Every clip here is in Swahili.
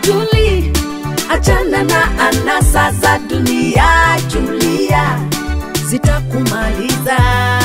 Juli, achana na anasa za dunia. Julia, zitakumaliza.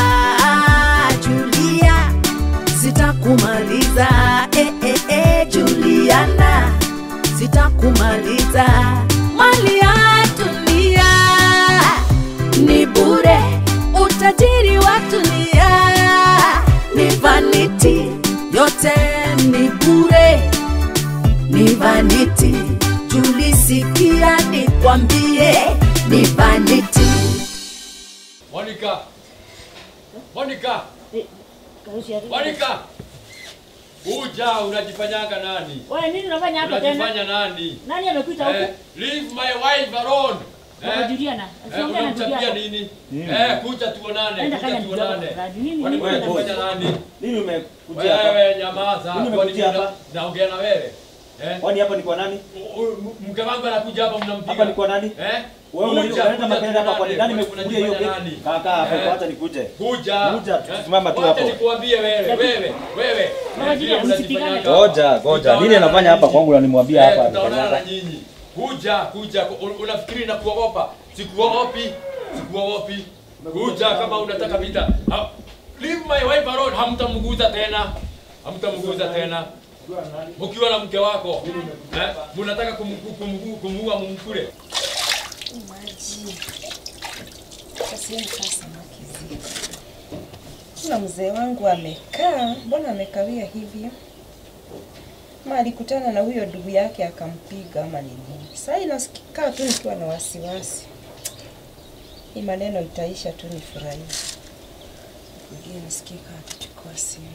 Julia, zitakumaliza. Eh, eh, eh, Juliana, zitakumaliza. Mali ya dunia ni bure, utajiri wa dunia ni vanity, yote ni bure, ni vanity. Tulisikia nikwambie, ni vanity. Monica. Monica. Monica. Kuja unajifanyanga nani? Wewe nini unafanya hapa tena? Unajifanya nani? Nani amekuita Eh, huku? leave my wife alone. Baba Eh, Juliana. eh, Usiongee na unamtabia Juliana. nini? Eh, kuja tuonane, Enda kuja kanya kidogo, tuonane. tafadhali. Nini Kwani nini wewe unafanya unafanya? nani? Mimi nimekuja hapa. Wewe nyamaza. Mimi Kwani nimekuja mimi hapa. naongea na wewe? Eh? Kwani hapa ni kwa nani? U- u- Mke wangu anakuja hapa mnampiga. Hapa ni kwa nani? Eh? Wewe Kuja, unaleta kuja makelele hapa kwa nini? Nani tuonane. nimekufungulia hiyo Unajifanya gate? nani? Kaa kaa hapo, Eh? acha nikuje. Kuja. Kuja, Eh? simama tu Wacha hapo. nikuambie wewe, wewe, wewe. Baba Eh, Juliana, vile msipigane. unajifanyanga. Ngoja, ngoja. Nini Tutaonana anafanya na hapa nyinyi. kwangu na nimwambia Eh, hapa Tutaonana na anifanyanga? nyinyi. Kuja, kuja. Un- Unafikiri na kuogopa? Sikuogopi. Sikuogopi. Kuja kama unataka vita. Ha- Leave my wife alone. Hamtamguza tena. Hamtamguza tena. Mkiwa na mke wako. Eh? Mnataka kumgu- kumgu- kumuua mumkule. maji kasikaa samaki zile. Kuna mzee wangu amekaa, mbona amekawia hivyo? Ma alikutana na huyo ndugu yake akampiga ama nini? Sasa inakaa tu nikiwa na wasiwasi, hii maneno itaisha tu, nifurahie. Kugie nisikie kama akichukua simu.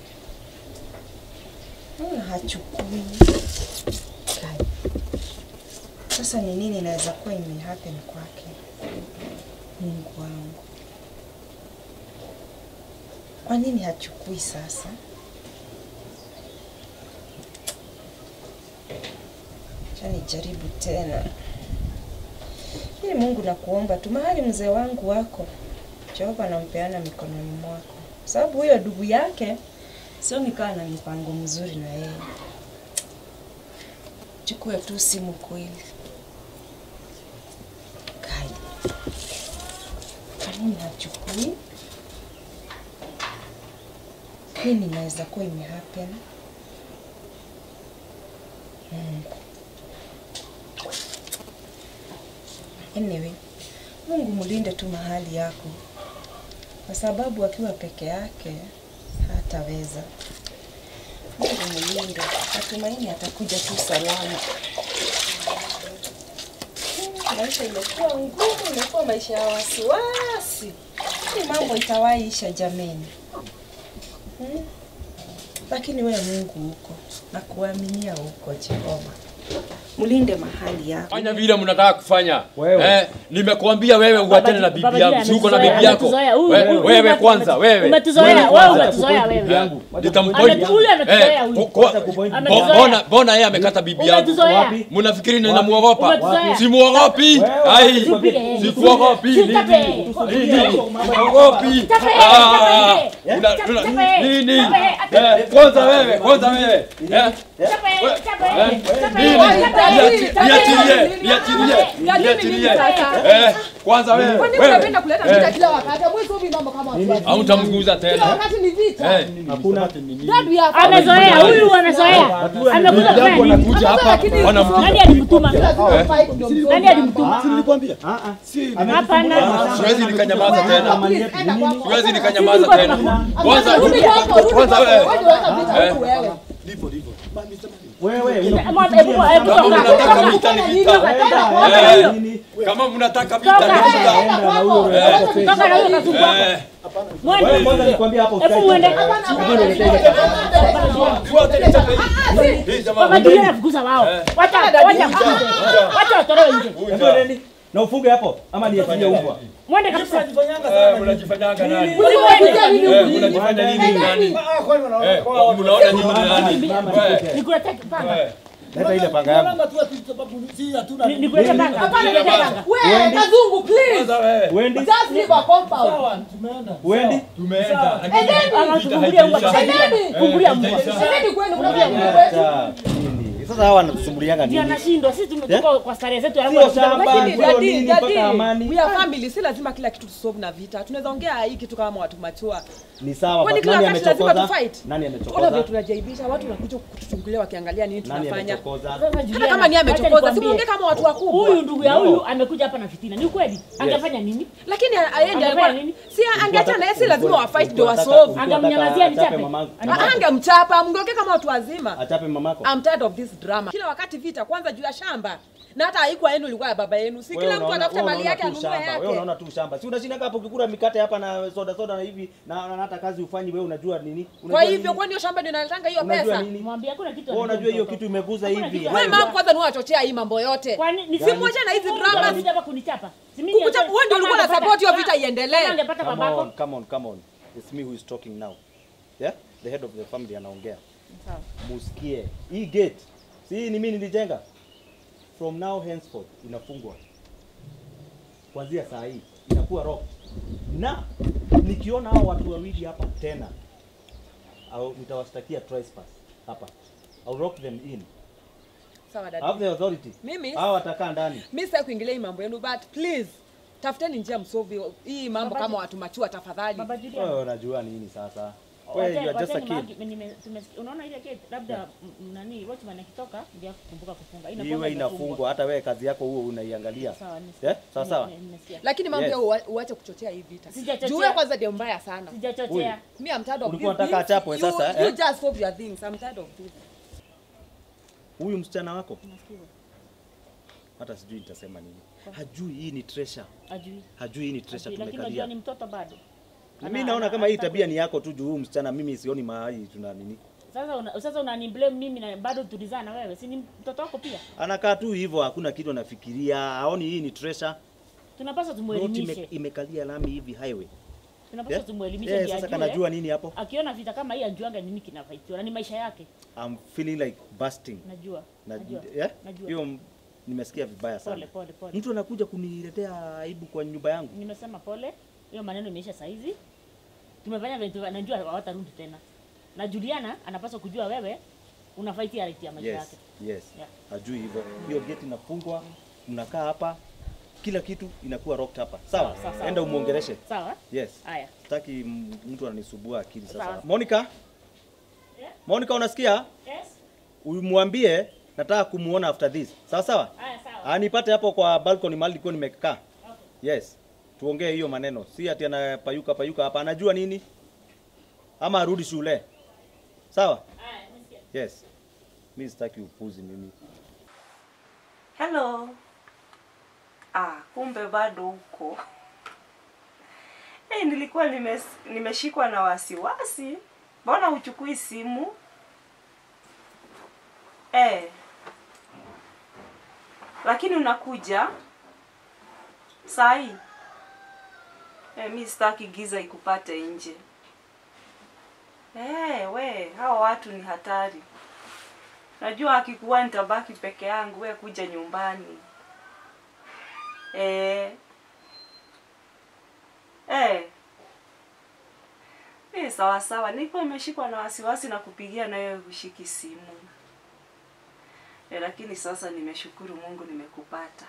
Mbona hachukui? Kai. Sasa ni nini inaweza kuwa imehappen kwake? Mungu wangu, kwa nini hachukui sasa? Acha nijaribu tena. Hii Mungu nakuomba tu, mahali mzee wangu wako, Jehova nampeana mikononi mwako, sababu huyo ndugu yake sio nikaa na mipango mzuri na yeye. Chukue tu simu kweli. Kai. Kwa nini hachukui? Nini inaweza kuwa imehappen? Mungu. Anyway, Mungu mlinde tu mahali yako, kwa sababu akiwa peke yake hataweza. Mungu mlinde, natumaini atakuja tu salama. Maisha imekuwa ngumu, imekuwa maisha ya wasiwasi. Hii mambo itawaisha jameni, hmm? Lakini wewe Mungu huko na kuaminia huko, Jehova mlinde mahali yako. Fanya vile mnataka kufanya. Wewe. Eh, nimekuambia wewe uachane na bibi Baba yangu. Juliana, Si uko na ametuzoea, bibi yako? ametuzoea. Huyu- We- huyu- Wewe huyu kwanza, wewe. Umetuzoea, Wewe wewe kwanza. umetuzoea wewe. yangu. Nitampoint. Ame- huyu ametuzoea huyu. ko- Acha kupoint. Ametuzoea. Mbona mbona yeye amekata bibi yangu? Umetuzoea. Wapi? Mnafikiri ninamuogopa? Umetuzoea. Simuogopi. Wewe, Ai. Tupige. Sikuogopi. Tutape. Nini? Sikuogopi. Tape, Ah, tape. una- Tape, una- tape. Nini? Tape, Eh, Kwanza wewe, kwanza wewe. Eh, Tape, tape, tape, nini? tape. Niachi- Niachilie, niachilie, niachilie. Eh, kwanza wewe. Kwa nini wewe. unapenda kuleta vita kila wakati? Hamwezi hivi mambo kama watu wazima. Hautamguza Kila tena. wakati ni vita. Eh, Hakuna. Dadu ya Amezoea, huyu anazoea. Amekuja Ndugu kufanya yangu nini? anakuja hapa Lakini- wanampiga. Nani alimtuma? Kila siku fight ndio mzuri. Nani alimtuma? Nilikwambia. Ah ah. Hapana. Siwezi nikanyamaza tena. Please, enda kwako. Siwezi nikanyamaza tena. Kwanza Rudi kwako, rudi kwanza kwako. wewe. Wewe ndio unaleta vita Eh. huku wewe. Wewe Hebu- hebu- hebu Kama toka. mnataka vita ni vita. Eh, nini? Kama mnataka vita ni Toka. vita. Enda kwako. Eh. Toka na huyo kasumbua. Eh, Mwende. Wewe kwanza nikwambia hapo. Hebu mwende. tuache nichape hii. Hii jamaa. Baba Juliana anafukuza wao. Wacha wacha wacha. Wacha watolewe nje. Kuja. Na ufunge hapo ama niachilie umbwa. Mwende kabisa. Eh, mnajifanyanga nani? Uliwapiga nini Eh, huku? mnajifanya nini nani? Eh, mnaona nini nani? Mama Eh, nikupe. Nikuletee panga. eh. Leta ile panga yangu. Ni- Nikuletee panga. Hapana, Nikuletee wewe, panga. wewe, kazungu, please. Kwanza wewe. Wendi? Just leave our compound. Wendi? Tumeenda. Endeni. Ama tufungulie mbwa. Endeni. Fungulia mbwa. Endeni kwenu, mnakuja kuja kwetu. Acha. Nini? Sasa hawa wanatusumbulianga Ndio nini? anashindwa. Sisi tume- Yeah? tuko kwa starehe zetu alafu Sio wanataka- shamba. Lakini- Sio Daddy, nini daddy, mpaka amani? we are family, si lazima kila kitu tusolve na vita. Tunaweza ongea hii kitu kama watu machua. Ni sawa, Kwani but kila nani wakati lazima amechokoza? tufight? Nani Ona vile amechokoza? tunajaibisha watu wanakuja kutuchungulia wakiangalia nini Nani tunafanya. amechokoza? Sasa Hata Juliana, kama ni wacha amechokoza, si nikwambie. muongee kama watu wakubwa. Huyu ndugu ya No. huyu amekuja hapa na fitina. Ni ukweli? Angefanya nini? Lakini aende Angefanya alikuwa nini? si angeacha na yeye si lazima wa fight ndio wa Ulikuwa solve. unataka- Angemnyamazia ulikuwa nichape. unataka achape Angenyamaza. mamako. Angemchapa, mngeke kama watu wazima. Achape mamako. I'm tired of this drama. Kila wakati vita kwanza juu ya shamba. Na hata haikuwa yenu ilikuwa ya baba yenu. Si Wewe kila mtu unaona- atafute wewe mali yake unaona tu anunue shamba. Wewe yake. unaona tu shamba. Si unashinda hapo ukikula mikate hapa na soda soda na hivi na na hata kazi ufanyi wewe unajua nini? Kwa Unajua hivyo nini? kwani hiyo shamba ndio inaletanga hiyo Unajua pesa? nini? Mwambie hakuna kitu. Wewe anajua unajua hiyo mtoto. kitu imeguza Hakuna hivi. kitu. Wewe Haya. mama kwanza ni wachochea hii mambo yote. Kwani ni Si mwache na hizi Kama dramas. kuja hapa kunichapa. Si mimi Kukuchapa, ndio- wewe ndio ulikuwa kama na support hiyo angepata- vita iendelee. kama angepata Come babako. on, come on, come on. It's me who is talking now. Yeah? The head of the family anaongea. Sawa. Musikie. Hii gate. Si hii ni mimi nilijenga. From now henceforth inafungwa. Kuanzia saa hii inakuwa rock. Na nikiona hao watu wawili hapa tena au nitawashtakia trespass hapa. I'll rock them in. Sawa I have dada. the authority. Mimi Hao watakaa ndani. mimi sitaki kuingilia hii mambo yenu but please tafuteni njia msolve hii mambo Baba kama Ju- watu machua tafadhali. Baba Juliana. Wewe unajua nini sasa? Wewe you Wacha- are just a wacha kid. nimagi- nime- tumesikia- unaona ile gate labda m- nani watchman akitoka ndio kukumbuka kufunga Inakuwa Iwe imefungwa. inafungwa hata wewe kazi yako huo unaiangalia. Sawa, nisikia. Yeah? Sawa sawa. Nime- nimesikia. Lakini mambo Yes. ya ua- uache kuchochea hii vita. Sijachochea. Juu wewe kwanza ndio mbaya sana. Sijachochea. Me I'm tired of Ulikuwa this. unataka things. achapwe You- sasa, You eh? just solve your things. I'm tired of this. Huyu msichana wako Nasikia. hata sijui nitasema nini. Hajui hii ni treasure. Ajui. Hajui hii ni treasure Ajui, Lakini unajua tumekalia. ni mtoto bado. Mimi Ana- naona ana- kama hii ana- tabia ni yako tu juu huyu msichana mimi sioni mahali tuna nini. Sasa una, sasa unani blame mimi na bado tulizaa na wewe. Si ni mtoto wako pia? Anakaa tu hivyo hakuna kitu anafikiria. Haoni hii ni treasure. Tunapaswa Road tumuelimishe. ime, imekalia lami hivi highway. Tunapaswa Yeah? tumuelimishe Yeah, ndio sasa ajue. kanajua nini hapo? Akiona vita kama hii ajuanga nini kinafaitiwa na ni maisha yake. I'm feeling like busting. Najua. Na, Najua. yeah? Najua. Hiyo m- nimesikia vibaya Pole sana. pole pole. Mtu anakuja kuniletea aibu kwa nyumba yangu. Nimesema pole. Hiyo maneno imeisha saa hizi. Tumefanya vitu najua hawatarudi tena. Na Juliana anapaswa kujua wewe una fight ya right ya maisha Yes, yake. yes. Yeah. Hajui hivyo. Hiyo gate inafungwa, mnakaa hapa, kila kitu inakuwa rocked hapa. Sawa? Sawa, sawa. Enda umuongeleshe. Sawa? Yes. Haya. Sitaki m- mtu ananisubua akili sasa. Sawa. Monica? Yeah. Monica unasikia? Yes. Umwambie nataka kumuona after this. Sawa sawa? Haya sawa. Anipate hapo kwa balcony mahali nilikuwa nimekaa. Yes. Tuongee hiyo maneno. Si ati anapayuka payuka hapa. Anajua nini? Ama arudi shule. Sawa? Haya, nisikia. Yes. Mimi sitaki upuzi mimi. Hello. Ah, kumbe bado huko. Hey, nilikuwa nimes, nimeshikwa na wasiwasi. Mbona huchukui simu? Eh. Lakini unakuja saa hii? Eh, mi sitaki giza ikupate nje. Eh, we, hao watu ni hatari. Najua akikuwa nitabaki peke yangu, we kuja nyumbani. Eh. Eh. Eh, sawa sawa. Nilikuwa nimeshikwa na wasiwasi na kupigia na wewe kushiki simu. Eh, lakini sasa nimeshukuru Mungu nimekupata.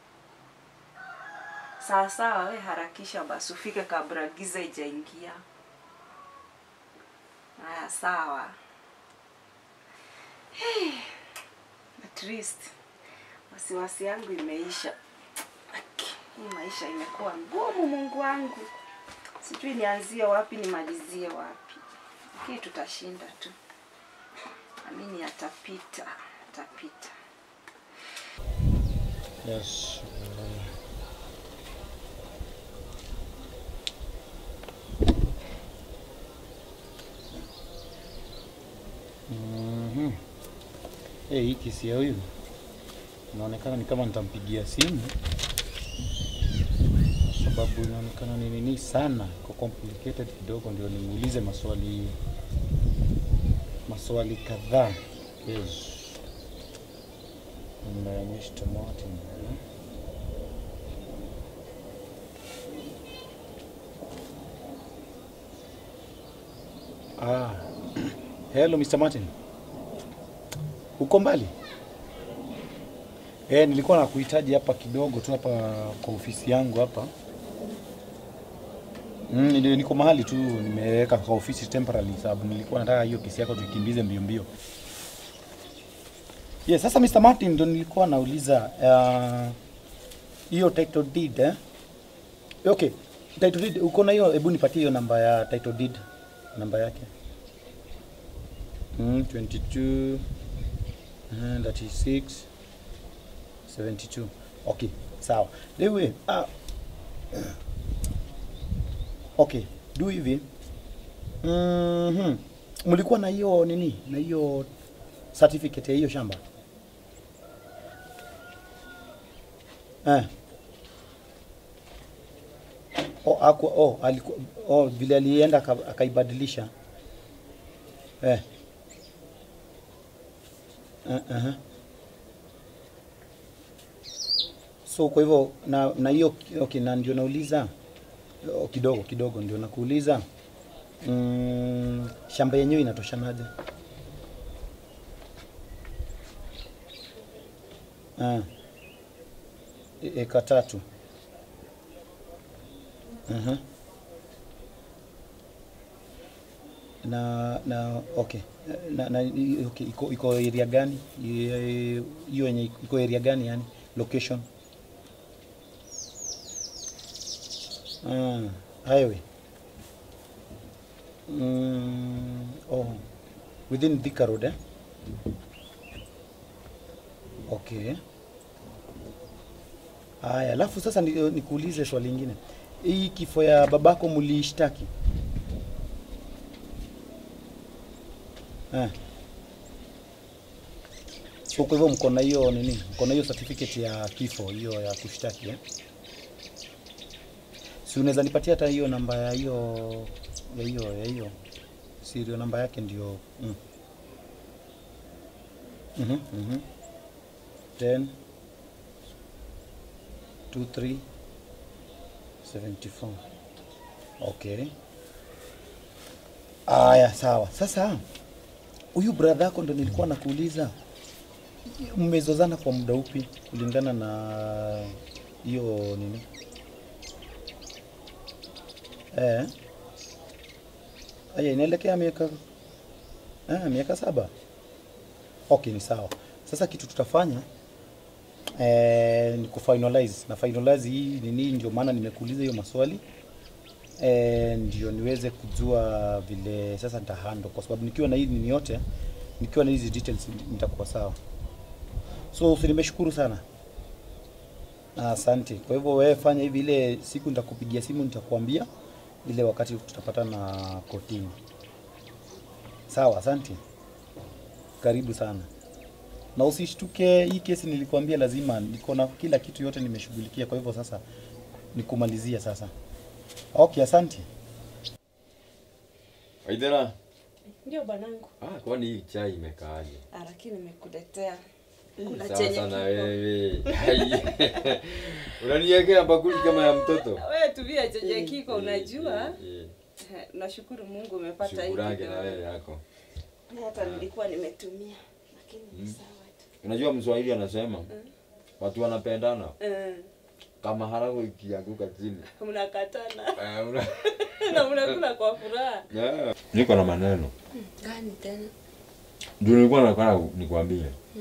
Sawa sawa, we harakisha basi ufike kabla giza ijaingia. Haya, sawa. Hey, at least wasiwasi yangu imeisha. Aki, Hii maisha imekuwa ngumu, Mungu wangu, sijui nianzie wapi nimalizie wapi, lakini tutashinda tu. Amini atapita, atapita. Yes. Mhm. Eh, hii kesi ya huyu inaonekana ni kama nitampigia simu kwa sababu inaonekana ni nini sana kwa complicated kidogo, ndio nimuulize maswali maswali kadhaa. Yes. Na Mr. Martin. eh? Ah. Hello Mr. Martin. Uko mbali? Eh, nilikuwa nakuhitaji hapa kidogo tu hapa kwa ofisi yangu hapa. Mm, ndio niko mahali tu nimeweka kwa ofisi temporarily sababu nilikuwa nataka hiyo kesi yako tukimbize mbio mbio. Yes, sasa Mr. Martin ndo nilikuwa nauliza ah, hiyo title deed eh? Okay, title deed uko na hiyo, hebu nipatie hiyo namba ya title deed, namba yake. Mm, 22 uh, 36 72. Okay, sawa. Lewe, ah, okay, do hivi. Mhm. Mlikuwa na hiyo nini? Na hiyo certificate ya hiyo shamba? Eh. Oh, aku, oh, aliku, oh, vile alienda aka- akaibadilisha. Eh. Uh, uh-huh. So kwa hivyo na na hiyo okay, na ndio nauliza oh, kidogo kidogo ndio nakuuliza mm, shamba yenyewe inatoshanaje? Ah. E- Eka tatu. Mhm. Na na okay. Na, na i- okay, iko iko area gani? I- Hiyo yenye iko area gani yani? Location? Ah, highway. Mm, oh, within Thika Road eh? Okay. Aya, alafu sasa ni- nikuulize swali lingine. Hii kifo ya babako muliishtaki? Eh. So kwa hivyo mko na hiyo nini? Mko na hiyo certificate ya kifo hiyo ya kushtaki eh? Si unaweza nipatia hata hiyo namba ya hiyo ya hiyo ya hiyo serial namba yake ndio mm. Mhm, mhm. 10 23 74. Okay. Aya, sawa. Sasa huyu brother yako ndo nilikuwa nakuuliza, mmezozana kwa muda upi kulingana na hiyo nini? Eh. Aya, inaelekea miaka ah, miaka saba. Okay, ni sawa. Sasa kitu tutafanya eh, ni kufinalize na finalize hii nini, ndio maana nimekuuliza hiyo maswali eh, ndio niweze kujua vile sasa nitahandle, kwa sababu nikiwa na hii nini yote, nikiwa na hizi details nitakuwa sawa. So si nimeshukuru sana. Ah, Asante. Kwa hivyo wewe fanya hivi, ile siku nitakupigia simu nitakuambia ile wakati tutapatana kotini. Sawa, asante. Karibu sana. Na usishtuke, hii kesi nilikwambia lazima niko na kila kitu yote nimeshughulikia, kwa hivyo sasa nikumalizia sasa. Okay, asante. Waithera. Ndio bwanangu. Ah, kwani hii chai imekaaje? Ah, lakini nimekuletea kuna Sawa chenye sana kiko. wewe. Hai. Unaniwekea bakuli kama ya mtoto. Wewe tuvia chenye kiko unajua. Eh, eh, Eh, Nashukuru Mungu umepata hii Shukurani na kidogo. wewe yako. Hata nilikuwa nimetumia lakini ni sawa tu. Unajua Mswahili anasema watu wanapendana Eh, kama harago ikianguka chini. mnakatana Eh, una- na mnakula kwa furaha. Yeah. Niko na maneno. Gani tena? Ndio nilikuwa nataka nikwambie.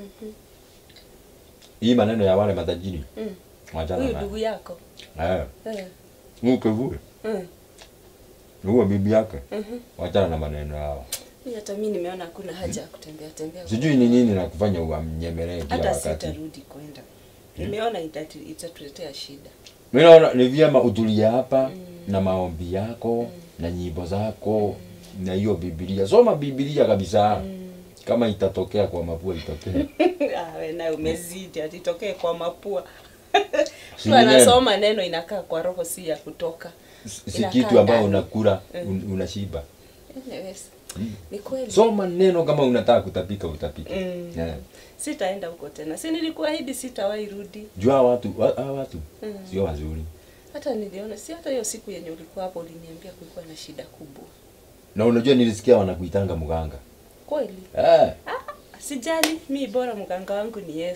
Hii maneno ya wale matajiri. Mm. Wachana Huyu nayo. ndugu yako. Eh, Eh. huyu kivuli. Mm. Huyo bibi yake. Mhm. Wachana na maneno yao. Mimi hata mimi nimeona hakuna haja ya kutembea tembea. Sijui ni nini na kufanya uamnyemelee kila hata wakati. sitarudi kwenda. Nimeona itatu- itatuletea shida. Mimi naona ni vyema utulie hapa na maombi yako na nyimbo zako na hiyo Biblia. Soma Biblia kabisa. Kama itatokea kwa mapua itokee. Ah, we naye umezidi atitokee kwa mapua. Si Mtu ni neno. anasoma neno inakaa kwa roho si ya kutoka. Si Inakaa kitu ambayo ndani. unakula Mm. un, unashiba. Anyways, Ni kweli. Soma neno kama unataka kutapika utapike. Mm. Yeah. Sitaenda huko tena. Si nilikuahidi sitawahi rudi. Jua hawa watu wa- hawa watu Mm. sio wazuri. Hata niliona si hata hiyo siku yenye ulikuwa hapo uliniambia kulikuwa na shida kubwa. Na unajua nilisikia wanakuitanga mganga. Kweli? Eh. Sijali, mi bora mganga wangu ni Yesu.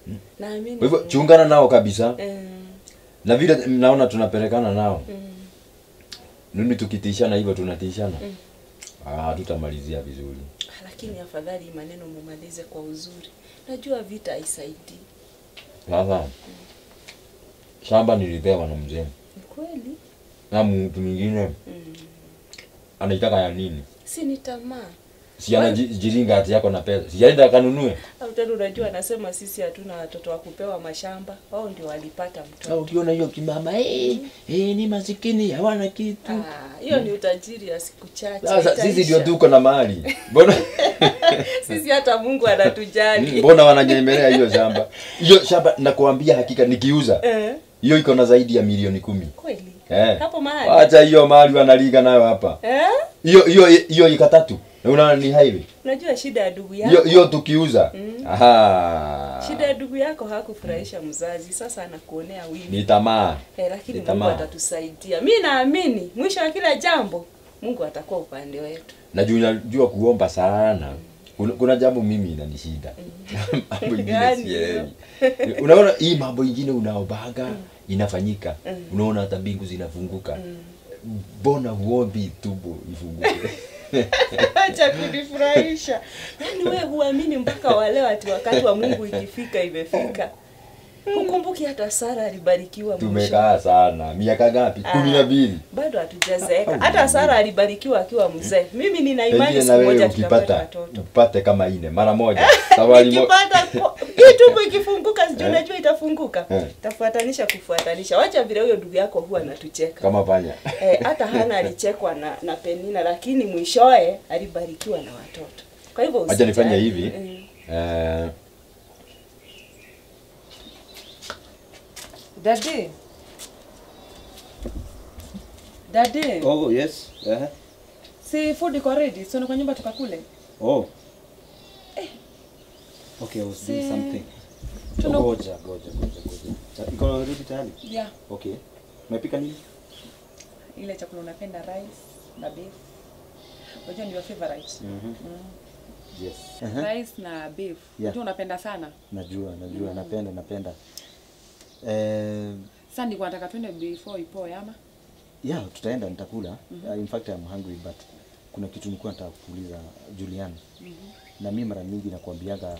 Naamini. Kwa hivyo chungana nao kabisa. Eh, Na vile naona tunapelekana nao. mm. Mimi tukitishana hivyo tunatishana. Ah, tutamalizia vizuri. Lakini afadhali maneno mumalize kwa uzuri. Najua vita haisaidii. Sasa shamba nilipewa na mzee. Ni kweli? Na mtu mwingine Mm. anaitaka ya nini? Si ni tamaa. Si anajiringa ati yako na pesa. Si aenda akanunue. Au tena unajua anasema sisi hatuna watoto wa kupewa mashamba. Wao ndio walipata Na mtoto. ukiona hiyo kimama eh, eh ni masikini hawana kitu. Ah, hiyo ni utajiri ya siku chache. Sasa sisi itaisha. ndio tuko na mali. Mbona Sisi hata Mungu anatujali. mbona wananyemelea hiyo shamba? Hiyo shamba nakuambia hakika nikiuza Eh, hiyo iko na zaidi ya milioni kumi. kweli. Eh. Hapo mahali. Acha hiyo mali wanaliga nayo hapa. Eh? Hiyo hiyo hiyo ika tatu. Na unaona ni highway. Unajua shida ya ndugu Hiyo yako. hiyo tukiuza. Mm. Aha. Shida ya ndugu yako hakufurahisha mzazi. Sasa anakuonea wivu. Ni tamaa. Eh, lakini Ni Mungu tamaa. atatusaidia. Mi naamini mwisho wa kila jambo Mungu atakuwa upande wetu. Najua najua kuomba sana. Kuna, kuna jambo mimi inanishida. mambo ingine Gani sielewi. Unaona hii mambo ingine unaobaga inafanyika. Unaona hata mbingu zinafunguka. Mbona huombi tumbo ifunguke? Acha kunifurahisha. Yaani wewe huamini mpaka wale ati wakati wa Mungu ikifika imefika. Hukumbuki hata Sara alibarikiwa mwisho. Tumekaa sana. Miaka ngapi? Ah. kumi na mbili. Bado hatujazeeka. Hata Sara alibarikiwa akiwa mzee. Mimi nina imani Pengine siku na wewe moja tutapata ukipata watoto. upate kama ine mara moja. Safari mo- Nikipata ko- hii tumbo ikifunguka sijui Eh. unajua itafunguka. Eh. Tafuatanisha kufuatanisha. Wacha vile huyo ndugu yako huwa anatucheka. kama panya. Eh, hata Hana alichekwa na, na Penina lakini mwishoe alibarikiwa na watoto. Kwa hivyo Acha nifanye usijali. hivi. Mm. Eh, Dadi. Dadi. Oh, yes. Uh-huh. Si food iko ready. Si kwa nyumba tukakule. Oh. Okay, I was doing Si- something. Tuna- Goja, goja, goja, goja. Ta- Iko ready tayari? Yeah. Okay. Umepika nini? Ile chakula unapenda rice na beef. Unajua ndio favorite. Mhm. Mm. Yes. Uh-huh. Rice na beef. Yeah. Unajua unapenda sana. Najua, najua, napenda, napenda. Eh, Sasa nilikuwa nataka twende before ipoe ama? yeah, tutaenda nitakula. Uh, in fact I'm hungry but kuna kitu nilikuwa nataka kuuliza Julian. Na mimi mara nyingi nakwambiaga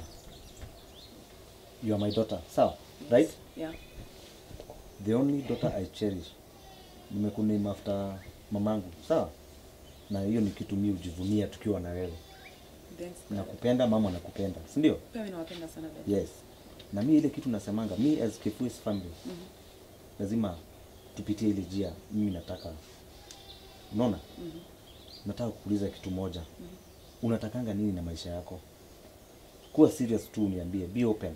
you are my daughter. Sawa? Right? Yeah. The only daughter I cherish. Nimekuname after mamangu. Sawa? Na hiyo ni kitu mimi hujivunia tukiwa na wewe. Then Nakupenda, mama nakupenda. Si ndio? pia mimi nawapenda sana dadi. Yes. Na mi ile kitu nasemanga, mi as Kifuis family lazima tupitie ile njia. Mimi nataka unaona, nataka kuuliza kitu moja. Unatakanga nini na maisha yako? Kuwa serious tu, uniambie, be open.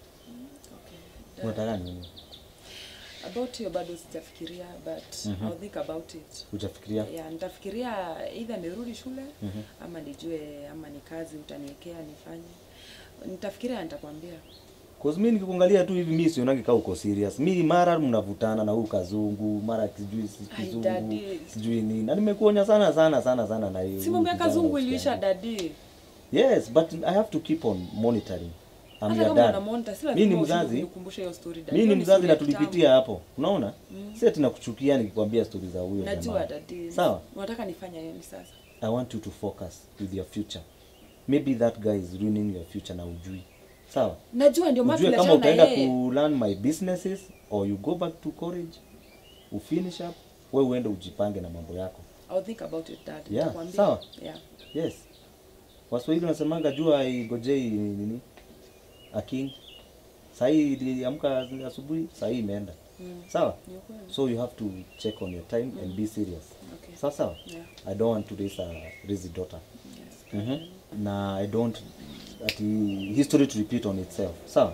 Okay. Unataka nini? About hiyo bado sijafikiria but Mhm. I'll think about it. Hujafikiria? Yeah, nitafikiria either nirudi shule ama nijue ama ni kazi utaniwekea nifanye. Nitafikiria nitakwambia. Cause mi nikikuangalia tu hivi mi sionagi kama uko serious. Mi mara mnavutana na huyu kazungu, mara sijui si Ai, kizungu, daddy. sijui nini. Na nimekuonya sana sana sana sana na hiyo. Si mambo ya kijana kazungu rafiki iliisha yangu. dadi. Yes, but I have to keep on monitoring. I'm Hata your kama dad. una monitor si Mi ni lazima mzazi. unikumbushe hiyo story dadi. mi Hiyo ni ni mzazi story na ya tulipitia hapo unaona si ati nakuchukia nikikwambia stori za huyo Najua jamaa. dadi. sawa Unataka nifanye nini sasa? i want you to focus with your future maybe that guy is ruining your future na ujui sawa Najua ndio maana ujue kama tunaachana na utaenda yeye. ku learn my businesses or you go back to college ufinish up we uende ujipange na mambo yako I'll think about it dad. Yeah, Nitakwambia. sawa. Yeah. yes waswahili wanasemanga jua igojei nini aking sahii iliamka asubuhi sahii imeenda Mm. sawa Ni ukweli. so you have to check on your time and be serious Okay. sawa sawa Yeah. i don't want to raise a lazy daughter Yes. mm na i don't ati history to repeat on itself sawa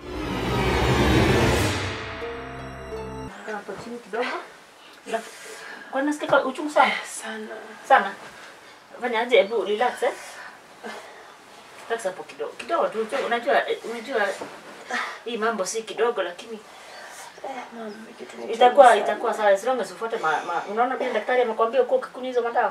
hapo chini kidogo. Na- Kwa nasikia uchungu sana Sana. sana. Fanya aje, hebu relax eh. Relax hapo kidogo kidogo tu. tu, Unajua eh, unajua hii mambo si kidogo, lakini itakuwa itakuwa sawa as long as ufuate ma, ma, unaona vile daktari amekwambia uko ukikunywa hizo madawa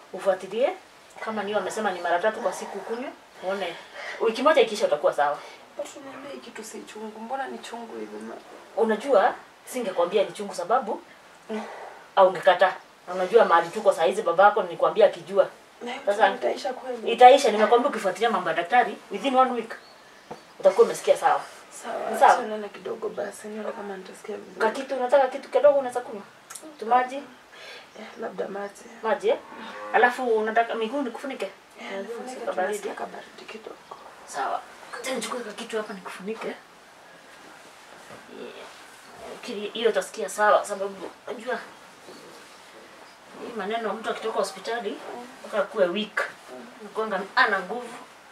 ufuatilie kama niyo amesema ni mara tatu kwa siku ukunywe uone wiki moja ikisha utakuwa sawa Watu niambia hii kitu si chungu. Mbona ni chungu hivi? ma- Unajua singekwambia ni chungu sababu au ungekataa. Na unajua mahali tuko saa hizi babako nilikwambia akijua. Na hiyo Sasa- itaisha kweli. Itaisha, nimekwambia ukifuatilia mambo ya daktari within one week utakuwa umesikia sawa. Sawa, Sawa. acha nene kidogo basi nione kama nitasikia vizuri. Kakitu unataka kitu kidogo unaweza kunywa? Tumaji, Eh, labda maji. maji eh? Alafu unataka miguu nikufunike? Eh, Lazima nifunike usike tu, baridi. nasikia kabaridi kidogo. Sawa. Acha nichukue kitu hapa nikufunike. Kili- Hiyo utasikia sawa sababu unajua hii maneno mtu akitoka hospitali mpaka kuwe weak. Nakuanga ana nguvu.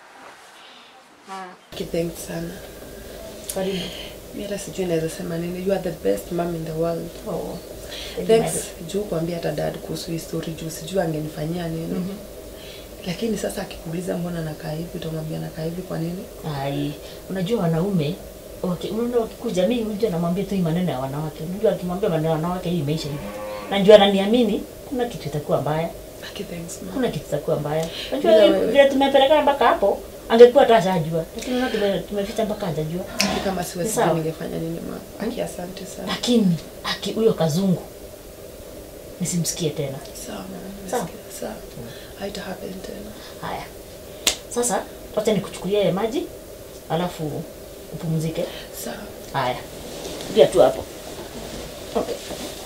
Mm. Thanks sana. Karibu. Mimi hata sijui naweza sema nini. You are the best mom in the world. Oh. Thanks juu kuambia hata dad kuhusu hii story juu sijui angenifanyia nini. Lakini sasa akikuuliza mbona nakaa hivi utamwambia nakaa hivi kwa nini? Ai, unajua wanaume waki, unaona wakikuja mimi unajua namwambia tu hii maneno ya wanawake. Unajua akimwambia maneno ya wanawake hii imeisha hivi. Na njua ananiamini kuna kitu itakuwa mbaya. Aki thanks mom. Kuna kitu itakuwa mbaya. Unajua Bila hii- wewe. vile tumepelekana mpaka hapo angekuwa hata ashajua. Lakini unaona tume, tumeficha mpaka hajajua. Aki kama siwe Sawa. sijui ningefanya nini mom. Aki asante sana. Lakini aki huyo kazungu nisimsikie tena. Sawa mom. Sawa. nimesikia. Sawa. Haita happen tena. Haya. Sasa wacha nikuchukulie maji alafu upumzike. Sawa. Haya. Ndia tu hapo. Okay.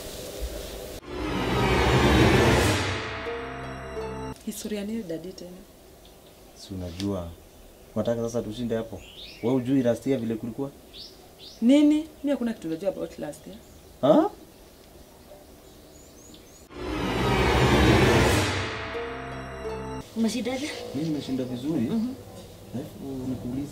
Historia nini dadi tena? Si unajua. Unataka sasa tushinde hapo. Wewe hujui last year vile kulikuwa? Nini? Mimi hakuna kitu najua about last year. Ha? Umeshindaje? Mimi nimeshinda vizuri. Alafu nikuulize.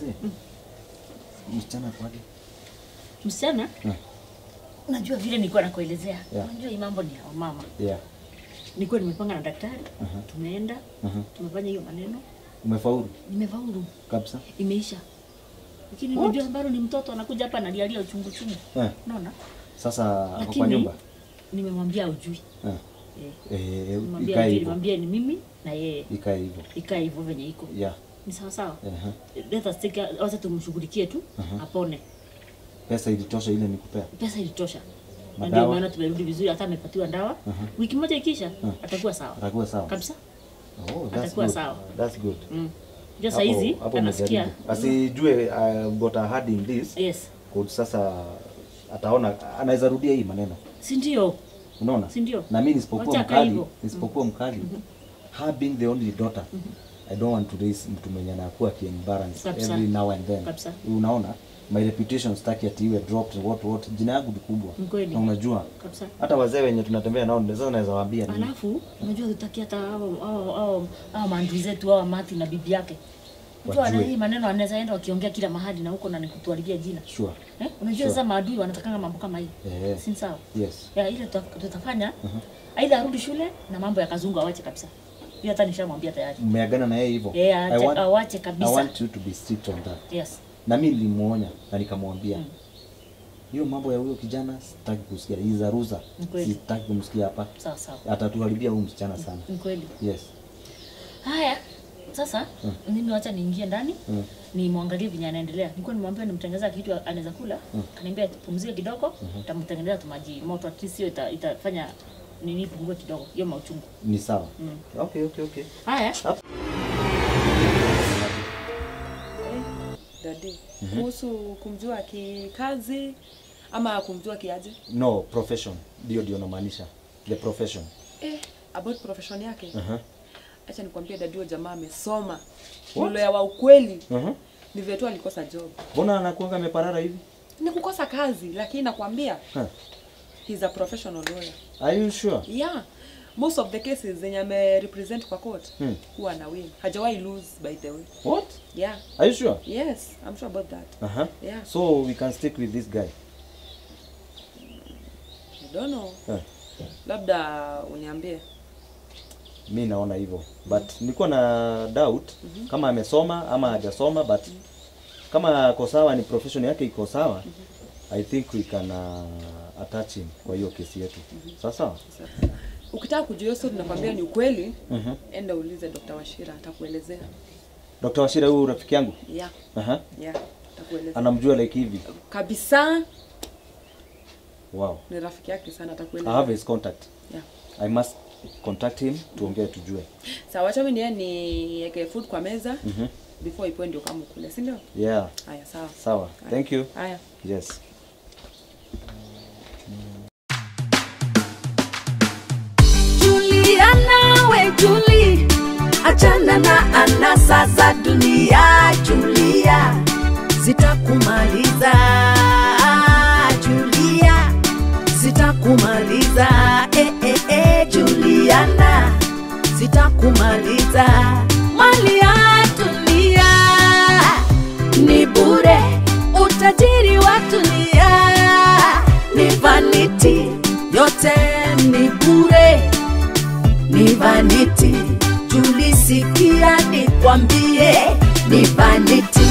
Msichana kwaje? Msichana? Mm. Unajua vile nilikuwa nakuelezea. Yeah. Unajua hii mambo ni ya mama. Yeah. Nilikuwa nimepanga na daktari. Aha. Tumeenda, Aha. tumefanya hiyo maneno. Umefaulu Nimefaulu. kabisa? Imeisha. Lakini unajua bado ni mtoto anakuja hapa analialia uchungu chungu. Eh. Unaona? Sasa ako kwa Lakini nyumba. nimemwambia ujui. Eh. Eh. Eh, Nimwambia ikae ujui, hivyo. nimwambia ni mimi na yeye. Ikae hivyo. Ikae hivyo venye iko. Yeah. Ni sawa sawa. Aha. Let us take wacha tumshughulikie tu apone. Pesa ilitosha ile nikupea. Pesa ilitosha. Na Madawa? ndio maana tumerudi vizuri, hata amepatiwa dawa. Wiki moja ikisha atakuwa sawa Atakuwa sawa. kabisa. Oh, that's Atakuwa good. sawa. That's good. Mm. Ndio Hapo- saa hizi hapo anasikia. umejaribu. Asijue uh, got a hand in this. Yes. Kwa sasa ataona anaweza rudia hii maneno. Si ndio? Unaona? Si ndio? Na mimi nisipokuwa Wacha akae mkali, hivyo. nisipokuwa mkali. Her being the only daughter. I don't want to raise mtu mwenye anakuwa kiembarrass Kabisa. every now and then. Kabisa. Unaona? My reputation sitaki ati iwe dropped what what. Jina yangu ni kubwa. Ni kweli. Na unajua Kabisa. hata wazee wenye tunatembea nao sasa naweza waambia nini? Alafu unajua tutaki hata hao hao hao hao maandui zetu hao Mati na bibi yake. Mtu ana Wajue. hii maneno anaweza enda wakiongea kila mahali na huko na nikutuharibia jina. Sure. Eh? Unajua sasa maadui wanatakanga mambo kama hii. Eh. Si sawa? Yes. Ya ile tuta- tutafanya aidha arudi shule na mambo ya kazungu awache kabisa. Hiyo hata nishamwambia tayari. Mmeagana na yeye hivyo? Eh, I ache- want- awache I kabisa. want you to be strict on that. Yes. Na mimi nilimuonya na nikamwambia hiyo mambo ya huyo kijana sitaki kusikia. Hii za ruza Ni kweli. sitaki kumsikia hapa. Sawa sawa. Atatuharibia huyu msichana sana. Ni kweli. Yes. Haya, sasa mimi wacha niingie ndani Mm. nimwangalie venye anaendelea. Nilikuwa nimwambia nimtengenezea kitu anaweza kula, kaniambia pumzike kidogo, nitamtengenezea tu maji moto, at least hiyo ita, itafanya nini ipungue kidogo hiyo mauchungu. Ni sawa. Okay, okay, okay. Haya, Dadi. Kuhusu kumjua kikazi ama kumjua kiaje? No, profession. Ndio ndio namaanisha. The profession. Eh, about profession yake. Aha. Acha nikwambie dadi, huyo jamaa amesoma. Lawyer wa ukweli. Aha. Ni vile tu alikosa job. Mbona anakuanga ameparara hivi? Ni kukosa kazi, lakini nakwambia Huh. he's a professional lawyer. Are you sure? Yeah. Most of the cases zenye ame represent kwa court Hmm. huwa ana win. Hajawahi lose by the way. What? Yeah. Are you sure? Yes, I'm sure about that. Aha. Yeah. So we can stick with this guy. I don't know. Huh. Labda uniambie. mi naona hivyo but nilikuwa na doubt kama amesoma ama hajasoma but kama ako sawa ni profession yake iko sawa i think we can uh, attach him kwa hiyo kesi yetu sawa sawa Ukitaka kujua hiyo story nakwambia ni ukweli, Mhm. enda uulize Dr. Washira atakuelezea. Dr. Washira huyu rafiki yangu Yeah. aha Yeah. atakueleza Anamjua like hivi. kabisa Wow. ni rafiki yake sana I atakueleza have his contact. yeah. I must contact him tuongee tujue. sawa wacha mimi niende niweke food kwa meza Mhm. before ipoe ndio kama kule si ndio Yeah. haya sawa Sawa. Thank you. haya Yes. Juliana we Juli, achana na anasa za dunia. Julia, zitakumaliza. Julia, zitakumaliza. Eh, eh, eh, Juliana, zitakumaliza. Mali ya dunia ni bure, utajiri wa dunia ni vanity, yote ni bure ni vanity. Tulisikia nikwambie ni vanity.